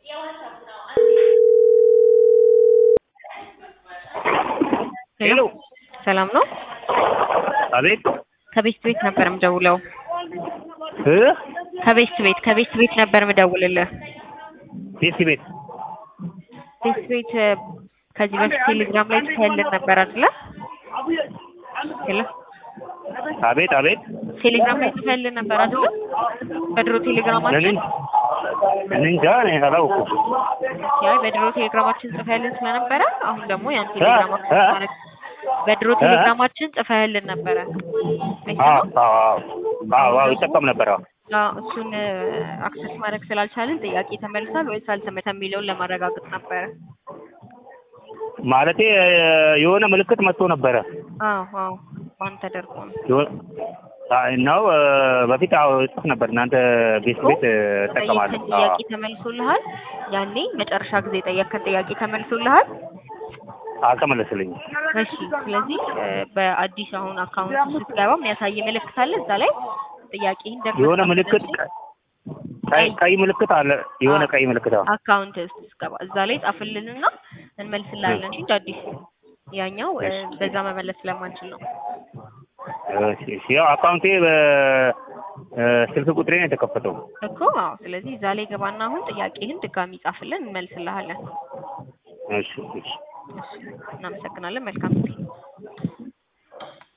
ሄሎ ሰላም ነው? አቤት ከቤስት ቤት ነበር የምደውለው። እ ከቤስት ቤት ከቤስት ቤት ነበር የምደውልልህ። ቤት ቤት ቤስት ቤት እ፣ ከዚህ በፊት ቴሌግራም ላይ ጽፈህልን ነበር አይደለ? ሄሎ አቤት አቤት ቴሌግራም ላይ ጽፈህልን ነበር አይደለ? በድሮ ቴሌግራማችን ለምን እኔ እንጃ እኔ አላውኩም። ያው በድሮ ቴሌግራማችን ጽፈህልን ስለነበረ አሁን ደግሞ ያን ቴሌግራም አክሰስ እ? ማድረግ በድሮ ቴሌግራማችን ጽፈህልን ነበረ። አዎ አዎ አዎ አዎ ይጠቀም ነበር። አዎ አዎ እሱን እ፣ አክሰስ ማድረግ ስላልቻልን ጥያቄ ተመልሷል ወይስ አልተመተም የሚለውን ለማረጋገጥ ነበረ። ማለቴ እ፣ የሆነ ምልክት መጥቶ ነበረ አዎ አዎ ባን ተደርጎ ነው። የሆነ- አይ ነው እ፣ በፊት አዎ ጽፍ ነበር እናንተ ቤት ቤት እ፣ እጠቀማለሁ። ጠየቅከን ጥያቄ ተመልሶልሃል? ያኔ መጨረሻ ጊዜ ጠየቅከን ጥያቄ ተመልሶልሃል? አልተመለስልኝም። እሺ ስለዚህ እ፣ በአዲስ አሁን አካውንት ስትገባ የሚያሳይ ምልክት አለ እዛ ላይ ጥያቄህን ደግሞ የሆነ ምልክት ቀ- ቀይ ቀይ ምልክት አለ። የሆነ ቀይ ምልክት አዎ አካውንት ስትገባ እዛ ላይ ጻፍልንና እንመልስልሃለን እንጂ እንደ አዲስ ያኛው እ፣ በዛ መመለስ ስለማንችል ነው። እሺ እሺ ያው አካውንቴ በስልክ ቁጥሬ ነው የተከፈተው። እኮ አዎ። ስለዚህ እዛ ላይ ገባና አሁን ጥያቄህን ድጋሚ ጻፍልን እንመልስልሃለን። እሺ እሺ እሺ እናመሰግናለን። መልካም ጊዜ